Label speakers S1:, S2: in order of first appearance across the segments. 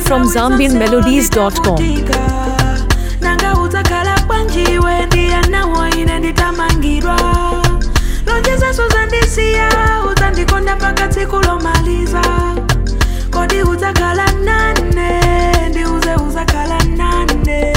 S1: from zambianmelodies.com.
S2: nanga udzakhala bwanjiwe ndiyanawo ine nditamangidwa lonjezo uzandisiya udzandikonda mpaka tsiku lomaliza kodi udzakhala nane ndiuze udzakhala nane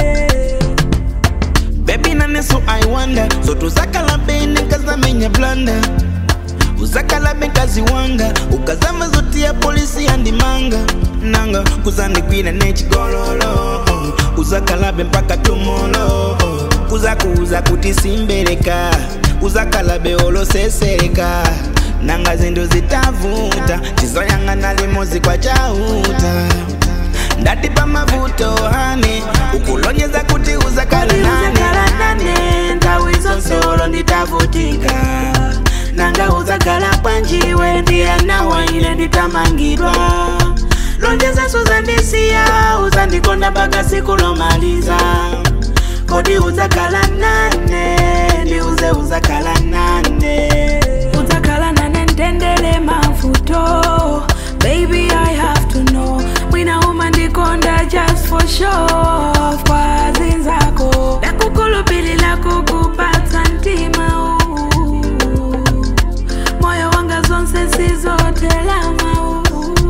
S3: Baby nane so I wonder So tuzakala bene kazamenya blanda uzakala bekazi wanga ukazama zoti ya polisi yandimanga nanga kuzandigwira nechigololo uzakalabe mpaka tumolo kuzakuuza kuti simbereka uzakalabe olosesereka nanga zindu zitavuta chizoyang'ana limozi kwa chauta ndati pamavuto hane ukulonyeza kuti uzakala
S2: kodi udzakhala
S3: nane
S2: nane nthawi zonse olo nditavutika nanga udzakhala bwanjiwe ndiyanawa ine nditamangidwa lonjezo uzandisiya uzandikonda mpaka tsiku lomaliza kodi udzakhala nane ndiuze udzakhala nane udzakhala nane ndendele mavuto baby i have to know mwina umandikonda just for show kwa zinzako ndakukhulupilira kukupatsa mtima uu moyo wanga zonse sizotelama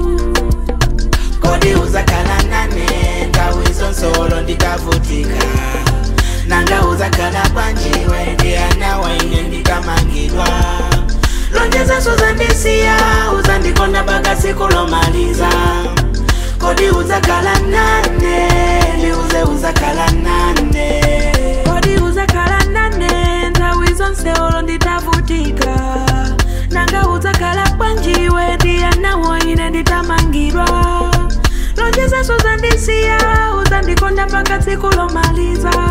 S2: kodi uzakhala nane nthawi zonse olo nditavutika nanga uzakhala bwanjiwe ndiyanawa ine nditamangidwa lonjezo uzandisiya uzandikonda mpaka tsiku lomaliza kodi udzakhala nane ndiuze udzakhala nane kodi udzakhala nane nthawi zonse olo nditavutika nanga udzakhala bwanjiwe ndiyanawo ine nditamangidwa lonjezo uzandisiya uzandikonda mpaka tsiku lomaliza